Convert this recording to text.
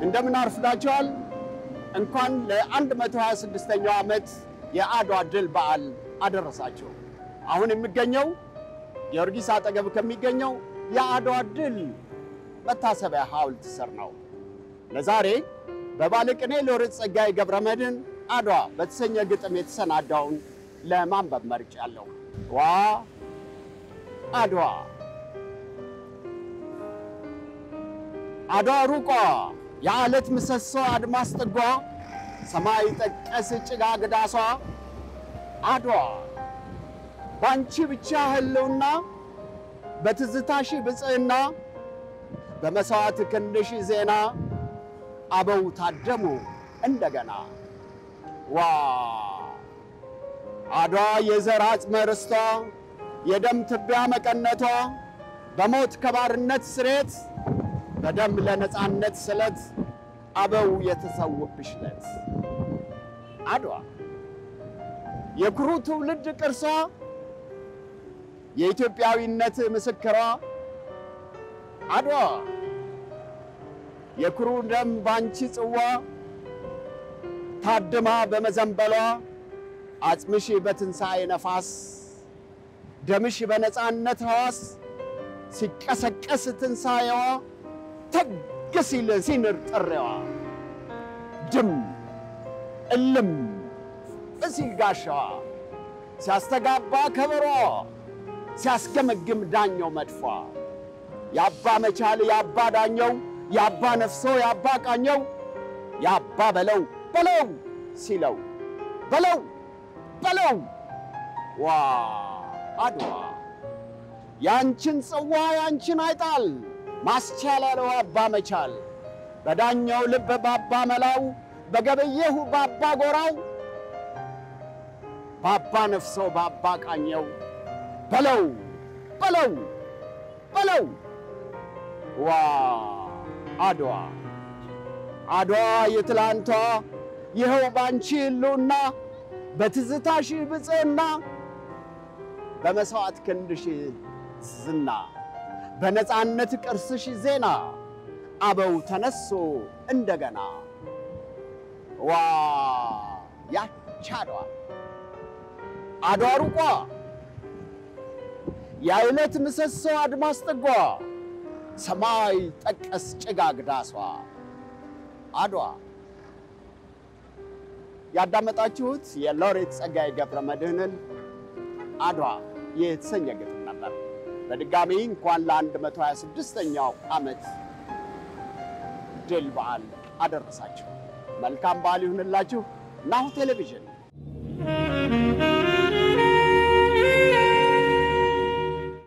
እንደምን አርፍዳችኋል። እንኳን ለ126ኛው ዓመት የአድዋ ድል በዓል አደረሳችሁ። አሁን የሚገኘው ጊዮርጊስ አጠገብ ከሚገኘው የአድዋ ድል መታሰቢያ ሐውልት ስር ነው። ለዛሬ በባለቅኔ ሎሬት ጸጋዬ ገብረመድኅን አድዋ በተሰኘ ግጥም የተሰናዳውን ለማንበብ መርጫለሁ። ዋ አድዋ አድዋ ሩቋ የዓለት ምሰሶ አድማስ ጥጓ ሰማይ ጠቀስ ጭጋግ ዳሷ አድዋ ባንቺ ብቻ ህልውና በትዝታሽ ብፅዕና በመሥዋዕት ክንድሽ ዜና አበው ታደሙ እንደገና ዋ አድዋ የዘር አጽመ ርስቷ የደም ትቢያ መቀነቷ በሞት ከባርነት ስሬት በደም ለነፃነት ስለት አበው የተሰውብሽ ለት አድዋ የኩሩ ትውልድ ቅርሷ የኢትዮጵያዊነት ምስክሯ አድዋ የኩሩ ደም ባንቺ ጽዋ ታድማ በመዘንበሏ አጽምሽ በትንሣኤ ነፋስ ደምሽ በነፃነት ሕዋስ ሲቀሰቀስ ትንሣኤዋ ተግ ሲል ሲንር ጥሬዋ ድም እልም እሲል ጋሻዋ ሲያስተጋባ ከበሯ ሲያስገመግም ዳኘው መድፏ የአባ መቻል የአባ ዳኘው የአባ ነፍሶ የአባ ቃኘው የአባ በለው በለው ሲለው በለው በለው ዋ አድዋ ያንቺን ጽዋ ያንቺን አይጣል ማስቻል ያለው አባ መቻል በዳኘው ልብ ባባ መላው በገበየሁ ባባ ጎራው ባባ ነፍሶ ባባ ቃኘው በለው በለው በለው ዋ አድዋ አድዋ የትላንቷ ይኸው ባንቺ ህልውና በትዝታሽ ብፅዕና በመሥዋዕት ክንድሽ ዝና በነፃነት ቅርስሽ ዜና አበው ተነሶ እንደገና ዋ ያች አድዋ አድዋ ሩቋ የዓለት ምሰሶ አድማስ ጥጓ ሰማይ ጠቀስ ጭጋግ ዳሷ አድዋ ያዳመጣችሁት የሎሬት ጸጋዬ ገብረመድኅንን አድዋ የተሰኘ ግጥም ነበር። በድጋሚ እንኳን ለ126ኛው ዓመት ድል በዓል አደረሳችሁ። መልካም በዓል ይሁንላችሁ። ናሁ ቴሌቪዥን